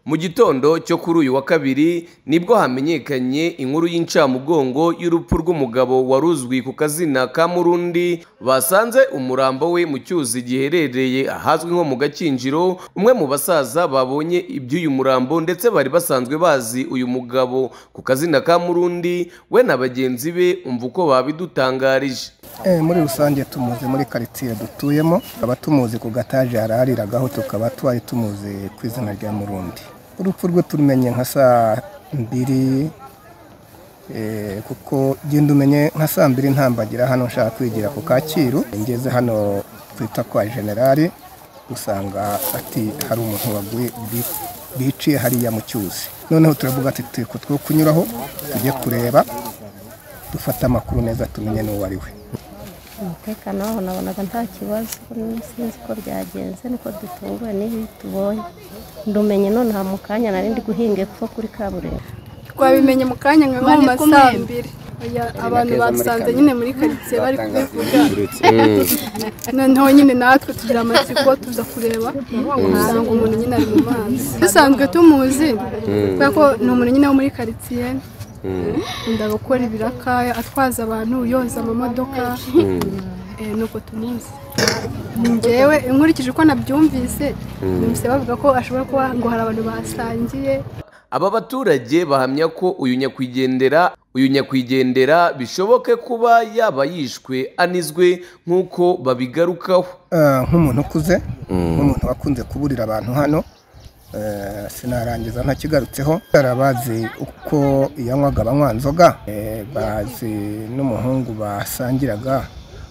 mu gitondo cyo kuri uyu wa kabiri nibwo hamenyekanye inkuru y'incamugongo y'urupfu rw'umugabo wari uzwi ku kazina ka murundi basanze umurambo we mu cyuzi giherereye ahazwi nko mu gakinjiro umwe mu basaza babonye iby'uyu murambo ndetse bari basanzwe bazi uyu mugabo ku kazina ka murundi we na bagenzi be umva uko babidutangarije Eh, muri rusange tumuzi muri karitsiye dutuyemo tukaba tumuzi ku gataje yarariragaho tukaba twari tumuzi ku izina rya murundi urupfu rwe turumenye nka saa mbiri eh, kuko genda umenye nka saa mbiri ntambagira hano nshaka kwigira ku kacyiru ngeze hano twita kwa generali usanga ati hari umuntu waguye bi- biciye hariya mu cyuzi noneho turavuga ati turi kutwo kunyuraho tujye kureba dufate amakuru neza tumenye n'uwo ari we umutekano waho nabonaga nta kibazo sinzi ko byagenze niko dutunguwe n'ibi tubonye ndumenye none aha mu kanya nari ndi guhinga epfo kuri kaburimbo twabimenye mu kanya nka nko mu ma saa mbiri Oya, abantu babisanze nyine muri karitsiye bari kubivuga noneho nyine natwe tugira amatsiko tuza kureba usanga umuntu nyine ari mu mazi dusanzwe tumuzi kubera ko ni umuntu nyine wo muri karitsiye ndaba gukora ibiraka atwaza abantu yoza amamodoka Eh, nuko tumuzi njyewe nkurikije uko nabyumvise numvise bavuga ko ashobora kuba ngo hari abantu basangiye aba baturage bahamya ko uyu nyakwigendera uyu nyakwigendera bishoboke kuba yaba yishwe anizwe nk'uko babigarukaho Eh, nk'umuntu ukuze nk'umuntu wakunze kuburira abantu hano eh, sinarangiza ntakigarutseho barabazi uko yanywaga banywa nzoga eh, bazi n'umuhungu basangiraga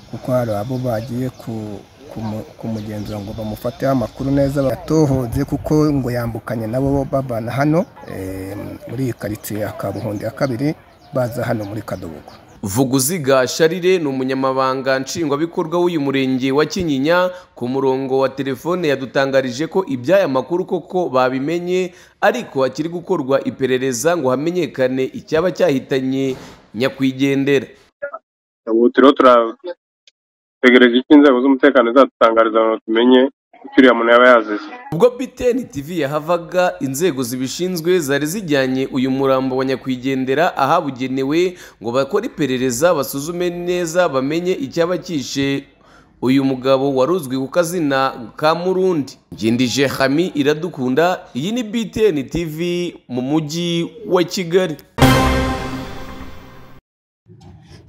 kuko hari abo bagiye ku- kumu- kumugenzura ngo bamufateho amakuru neza batohoze kuko ngo yambukanye nabo babana hano eh, muri iyi karitsiye ya kabuhundi ya kabiri baza hano muri kadobogo vuguziga sharire ni umunyamabanga nshingwabikorwa w'uyu murenge wa kinyinya ku murongo wa telefone yadutangarije ko iby'aya makuru koko babimenye ariko hakiri gukorwa iperereza ngo hamenyekane icyaba cyahitanye nyakwigendera ubu turiho turategereje icyo inzego z'umutekano zadutangariza ngo tumenye icyo uriya muntu yaba yazize ubwo btn tv yahavaga inzego zibishinzwe zari zijyanye uyu murambo wa nyakwigendera ahabugenewe ngo bakore iperereza basuzume neza bamenye icyaba cyishe uyu mugabo wari uzwi ku kazina ka murundi ngindije hami iradukunda iyi ni btn tv mu mujyi wa kigali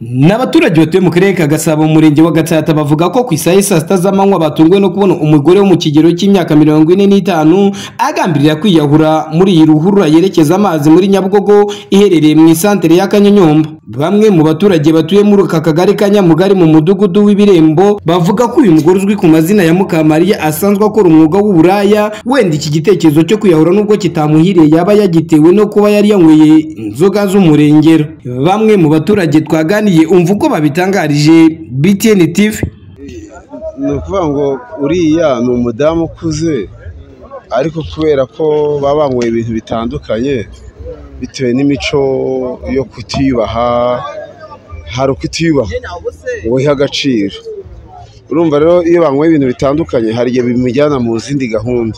Ni abaturage batuye mu karere ka Gasabo mu murenge wa Gatsata bavuga ko ku isaha y'i saa sita z'amanywa batunguwe no kubona umugore wo mu kigero cy'imyaka mirongo ine n'itanu agambirira kwiyahura muri iyi ruhurura yerekeza amazi muri Nyabugogo iherereye mu isantere ya Kanyonyomba bamwe mu baturage batuye muri aka kagari ka Nyamugari mu mudugudu w'Ibirembo bavuga ko uyu mugore uzwi ku mazina ya Mukamariya asanzwe akora umwuga w'uburaya wenda iki gitekerezo cyo kwiyahura nubwo kitamuhiriye yaba yagitewe no kuba yari yanyweye inzoga z'umurengero bamwe mu baturage twaganiye umva uko babitangarije BTN TV ni ukuvuga ngo uriya ni umudamu ukuze ariko kubera ko baba banyweye ibintu bitandukanye bitewe n'imico yo kutiyubaha hari ukutiyubaha ngo wihe agaciro urumva rero iyo banyweye ibintu bitandukanye hari igihe bimujyana mu zindi gahunda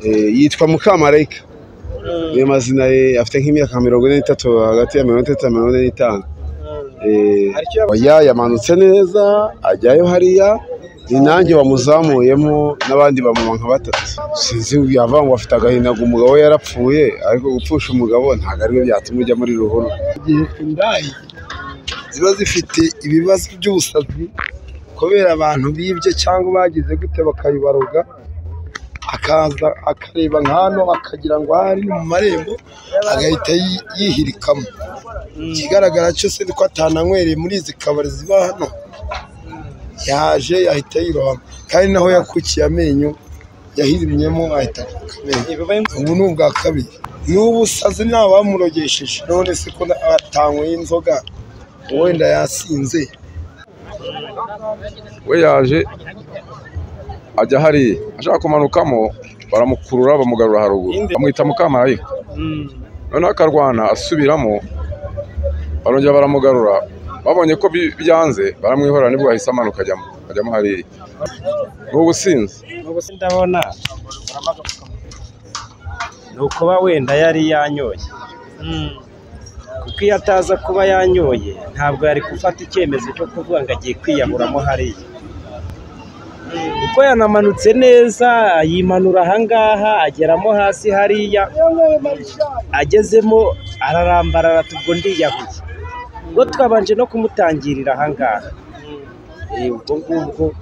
Eh, yitwa mukamarayika niyo mazina ye afite nk'imyaka mirongo ine n'itatu hagati ya mirongo itatu na mirongo ine n'itanu Eh, oya yamanutse neza ajyayo hariya ni nanjye wamuzamuyemo n'abandi bamama nka batatu sinzi yavuga ngo afite agahinda ngo umugabo we yarapfuye ariko gupfusha umugabo ntabwo ari byo byatuma ujya muri ruhuru indaya ziba zifite ibibazo by'ubusazi kubera abantu bibye cyangwa bagize gute bakayibaroga akaza akareba nka hano akagira ngo aha ari ni mu marembo agahita yi- yihirikamo ikigaragara cyose ni ko atananywereye muri izi kabari ziba hano yaje ahita yirohama kandi naho yakukiye amenyo yahirimyemo ahita akuka amenyo ubu ni ubwa kabiri n'ubusazi nta bamurogesheje none se ko atanyweye inzoga wenda yasinze we yaje ajya hariya ashaka kumanukamo baramukurura bamugarura haruguru bamwita mukamarayika noneho akarwana asubiramo barongera baramugarura babonye ko bi- byanze baramwihorera nibwo yahise amanuka ajyamo ajyamo hariya ni ubusinzi ubu sindabona ni ukuba wenda yari yanyoye kuko iyo ataza kuba yanyoye ntabwo yari gufata icyemezo cyo kuvuga ngo agiye kwiyahuramo hariya kuko yanamanutse neza yimanura ahangaha ageramo hasi hariya agezemo ararambarara ubwo ndiyahuye ubwo twabanje no kumutangirira ahangaha Eh, ubwo ngubwo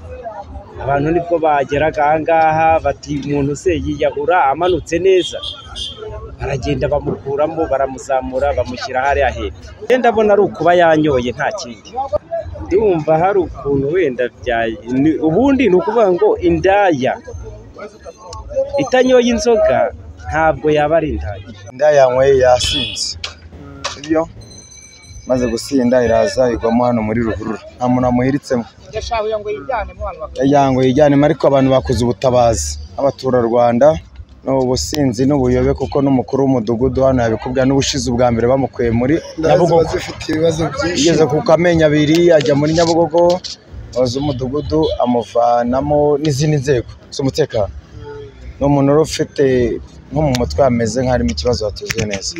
abantu nibwo bageraga ahangaha bati umuntu se yiyahura amanutse neza baragenda bamukuramo baramuzamura bamushyira hariya hepfo wenda abona ari ukuba yanyoye nta kindi ndumva hari ukuntu wenda byaye ni- ubundi ni ukuvuga ngo indaya itanyoye inzoga ntabwo yaba ari indaya inda yanyweye yasinze sibyo maze gusinda iraza igwamo hano muri ruhurura nta muntu wamuhiritsemo yangoye ijyanemo ariko abantu bakoze ubutabazi abaturarwanda ni ubusinzi n'ubuyobe kuko n'umukuru w'umudugudu hano yabikubwira n'ubushize ubwa mbere bamukuye muri ziba nyabugogo zifite ibibazo byinshi igeze ku kamenya abiri ajya muri nyabugogo abayobozi b'umudugudu amuvanamo n'izindi nzego z'umutekano ni umuntu wari ufite nko mu mutwe hameze nk'aharimo ikibazo hatuzuye neza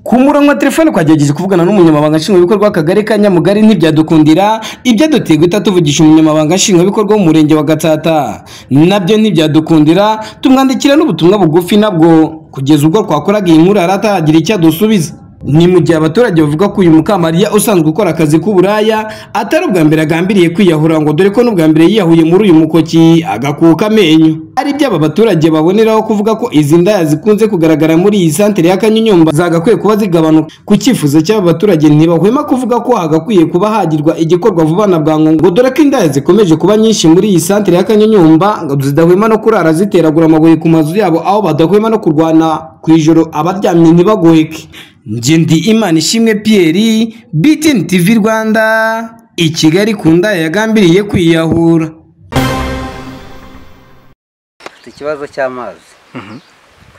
ku murongo wa telefone twagerageje kuvugana n'umunyamabanga nshingwabikorwa w'akagari ka nyamugari ntibyadukundira ibyaduteye guhita tuvugisha umunyamabanga nshingwabikorwa w'umurenge wa gatsata nabyo ntibyadukundira tumwandikira n'ubutumwa bugufi nabwo kugeza ubwo twakoraga iyi nkuru yari ataragira icyo adusubiza ni mu gihe abaturage bavuga ko uyu mukamariya usanzwe ukora akazi k'uburaya atari ubwa mbere agambiriye kwiyahura ngo dore ko n'ubwa mbere yiyahuye muri uyu mukoki agakuka amenyo ari ibyo aba baturage baboneraho kuvuga ko izi ndaya zikunze kugaragara muri iyi santere ya kanyonyomba zagakwiye kuba zigabanuka ku cyifuzo cy'aba baturage ntibahwema kuvuga ko hagakwiye kuba hagirwa igikorwa vuba na bwangu ngo dore ko indaya zikomeje kuba nyinshi muri iyi santere ya kanyonyomba ngo zidahwema no kurara ziteragura amabuye ku mazu yabo aho badahwema no kurwana ku ijoro abaryamye ntibagoheke njye ndi imana ishimwe Pierre BTN TV Rwanda i Kigali ku ndaya yagambiriye kwiyahura dufite ikibazo cy'amazi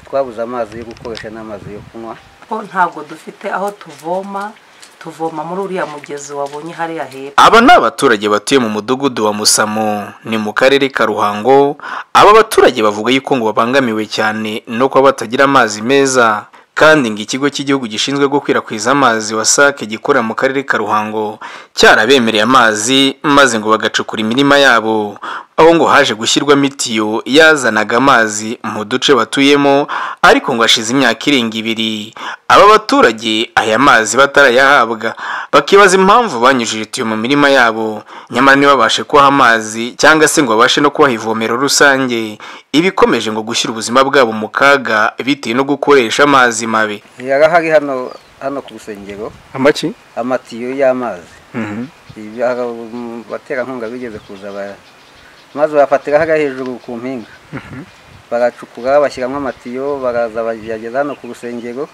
twabuze amazi yo gukoresha n'amazi yo kunywa ko ntabwo dufite aho tuvoma tuvoma muri uriya mugezi wabonye hariya hepfo aba ni abaturage batuye mu mudugudu wa musamo ni mu karere ka ruhango aba baturage bavuga yuko ngo babangamiwe cyane no kuba batagira amazi meza kandi ngo ikigo cy'igihugu gishinzwe gukwirakwiza amazi wasake gikorera mu karere ka ruhango cyarabemereye amazi maze ngo bagacukura imirima yabo aho ngo haje gushyirwamo itiyo yazanaga amazi mu duce batuyemo ariko ngo hashize imyaka irenga ibiri aba baturage aya mazi batarayahabwa bakibaza impamvu banyujije itiyo mu mirima yabo nyamara ntibabashe kubaha amazi cyangwa se ngo babashe no kubaha ivomero rusange ibikomeje ngo gushyira ubuzima bwabo mu kaga bitewe no gukoresha amazi mabi yarahari hano hano ku rusengero amaki amatiyo y'amazi Ibya- abaterankunga bigeze kuza ba- maze bafatira hariya hejuru ku mpinga baracukura bashyiramo amatiyo baraza bayageza hano ku rusengero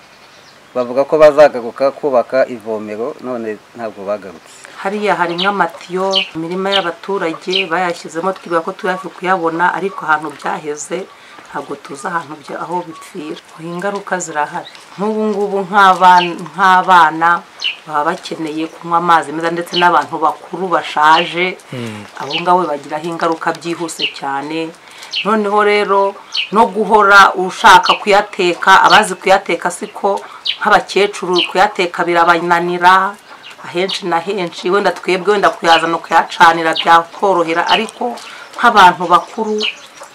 bavuga ko bazagaruka kubaka ivomero none ntabwo bagarutse hariya hari nk'amatiyo imirima y'abaturage bayashyizemo twibuka ko tuyaje kuyabona ariko ahantu byaheze ntabwo tuzi ahantu bya- aho bipfira ingaruka zirahari nk'ubu ngubu nk'abana nk'abana baba bakeneye kunywa amazi meza ndetse n'abantu bakuru bashaje abo ngabo bagiraho ingaruka byihuse cyane noneho rero no guhora ushaka kuyateka abazi kuyateka siko nk'abakecuru kuyateka birabananira ahenshi na henshi wenda twebwe wenda kuyazana kuyacanira byakorohera ariko nk'abantu bakuru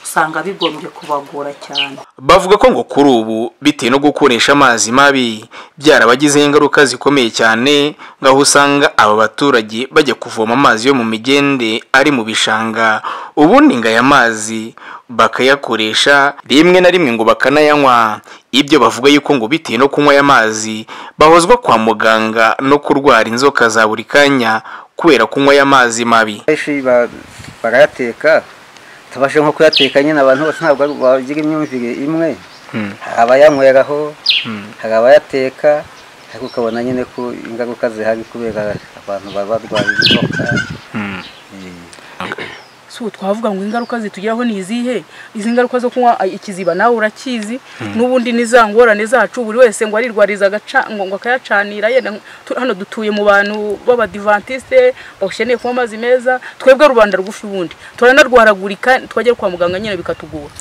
usanga bigombye kubagora cyane bavuga ko ngo kuri ubu bitewe no gukoresha amazi mabi byarabagizeho ingaruka zikomeye cyane ngo aho usanga aba baturage bajya kuvoma amazi yo mu migende ari mu bishanga ubundi ngo aya mazi bakayakoresha rimwe na rimwe ngo bakanayanywa ibyo bavuga yuko ngo bitewe no kunywa aya mazi bahozwa kwa muganga no kurwara inzoka za buri kanya kubera kunywa aya mazi mabi benshi ba- barayateka tubashe nko kuyateka nyine abantu bose ntabwo ari- bagira imyumvire imwe hari abayanyweraho hari abayateka ariko ukabona nyine ko ingaruka zihari kubera abantu baba barwaye inzoka si ubu twavuga ngo ingaruka zitugeraho ni izihe izi ngaruka zo kunywa ay, ikiziba nawe urakizi Mm. n'ubundi ni za ngorane zacu buri wese ngo arirwariza agaca- ngo ngo akayacanira yenda nk- tu- hano dutuye mu bantu b'abadivantisite bakeneye kunywa amazi meza twebwe rubanda rw'ufi ubundi turanarwaragurika twajya kwa muganga nyine bikatugora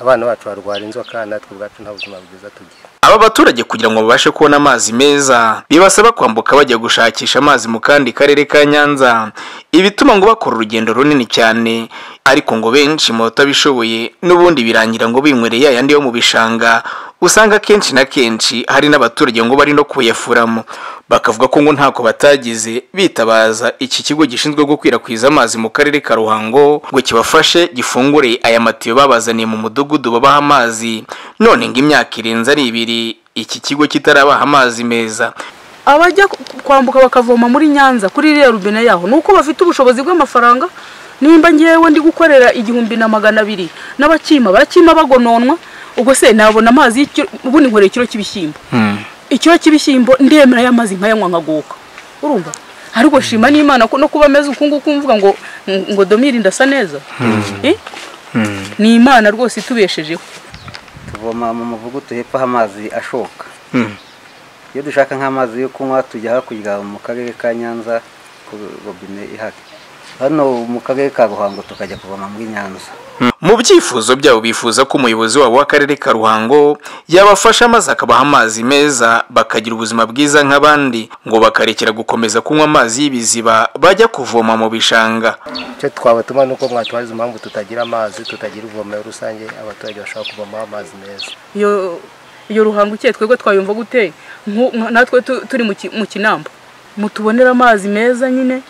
abana bacu barwara inzoka natwe ubwacu nta buzima bwiza tugira Aba baturage kugira ngo babashe kubona amazi meza bibasaba kwambuka bajya gushakisha amazi mu kandi karere ka Nyanza ibituma ngo bakora urugendo runini cyane ariko ngo benshi mu batabishoboye n'ubundi birangira ngo binywereye ayandi yo mu bishanga usanga kenshi na kenshi hari n'abaturage ngo bari no kuyafuramo bakavuga ko ngo ntako batagize bitabaza iki kigo gishinzwe gukwirakwiza amazi mu karere ka Ruhango ngo kibafashe gifungure aya matiyo babazaniye mu mudugudu babaha amazi none ngo imyaka irenze ari ibiri iki kigo kitarabaha amazi meza abajya kwambuka bakavoma muri nyanza kuri iriya rubine yaho ni uko bafite ubushobozi bw'amafaranga nimba ngewe ndi gukorera igihumbi na magana abiri n'abakima barakima bagononwa ubwo se nabona amazi ubundi nkoreye ikiro cy'ibishyimbo ikiro cy'ibishyimbo ndemera aya mazi nkayanywa nkaguka urumva ariko shima n'imana ko no kuba ameze uku nguku mvuga ngo ngo domire ndasa neza Eh? ni imana rwose itubeshejeho tuvoma mu muvugudu hepfo aho amazi ashoka iyo dushaka nk'amazi yo kunywa tujya hakurya mu karere ka nyanza ku robine ihari hano mu karere ka ruhango tukajya kuvoma muri nyanza mu byifuzo byabo bifuza ko umuyobozi wabo w'akarere ka ruhango yabafasha maze akabaha amazi meza bakagira ubuzima bwiza nk'abandi ngo bakarekera gukomeza kunywa amazi y'ibiziba bajya kuvoma mu bishanga icyo twabatuma ni uko mwatubariza impamvu tutagira amazi tutagira ivomero rusange abaturage bashobora kuvomaho amazi meza iyo iyo ruhango ukeye twebwe twayumva gute Nku- nka- natwe tu- turi mu ki- mu kinamba mutubonera amazi meza nyine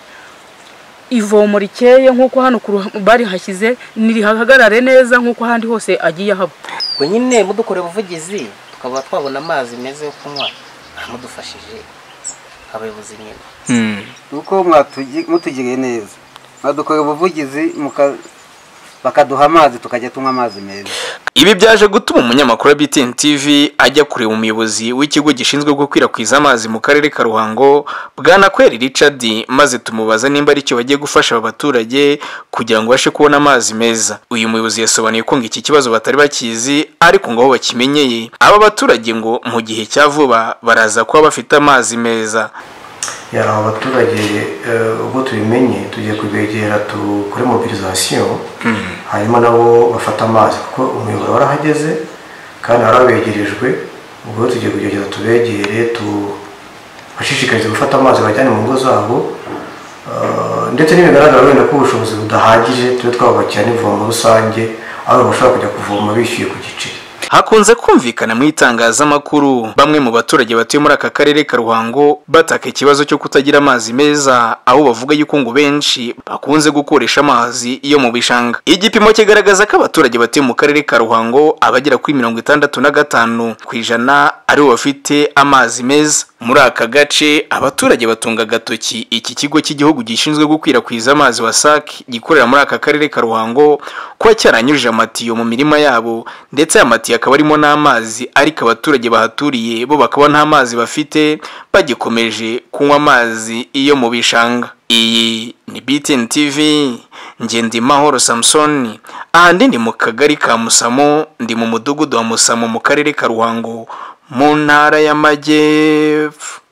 ivomo rikeye nk'uko hano ku ruha- barihashyize nirihagarare neza nk'uko ahandi hose agiye ahaba ngo nyine mudukorera ubuvugizi tukaba twabona amazi meza yo kunywa mudufashije abayobozi nyine nuko mwatugi- mutugiriye neza mwadukora ubuvugizi muka- bakaduha amazi tukajya tunywa amazi meza Ibi byaje gutuma umunyamakuru wa BTN TV ajya kureba umuyobozi w'ikigo gishinzwe gukwirakwiza amazi mu karere ka Ruhango Bwana Kweri Richard maze tumubaza nimba ari cyo bagiye gufasha aba baturage kugira ngo bashe kubona amazi meza. Uyu muyobozi yasobanuye ko ngo iki kibazo batari bakizi ariko ngo aho bakimenyeye aba baturage ngo mu gihe cya vuba baraza kuba bafite amazi meza. yari aba baturage eh, ubwo tubimenye tugiye kubegera dukore mobilizasiyo hanyuma nabo bafata amazi kuko umuyoboro warahageze kandi warabegerejwe ubwo rero tugiye kugerageza tubegere tubashishikarize gufata amazi bajyane mu ngo zabo eh, ndetse n'ibigaragara wenda ko ubushobozi budahagije tube twabubakira n'ivomo rusange aho bashobora kujya kuvoma bishyuye ku giceri Hakunze kumvikana mu itangazamakuru bamwe mu baturage batuye muri aka karere ka Ruhango bataka ikibazo cyo kutagira amazi meza aho bavuga yuko ngo benshi bakunze gukoresha amazi yo mu bishanga. Igipimo kigaragaza ko abaturage batuye mu karere ka Ruhango abagera kuri mirongo itandatu na gatanu ku ijana aribo bafite amazi meza. Muri aka gace abaturage batunga agatoki iki kigo cy'igihugu gishinzwe gukwirakwiza amazi WASAC gikorera muri aka karere ka Ruhango kuba cyaranyujije amatiyo mu mirima yabo ndetse aya matiyo akaba arimo n'amazi ariko abaturage bahaturiye bo bakaba nta mazi bafite bagikomeje kunywa amazi iyo mu bishanga iyi ni BTN TV Ngendimahoro Samson ahandi ni mu kagari ka Musamo ndi mu mudugudu wa Musamo mu karere ka Ruhango mu ntara y'amajyepfo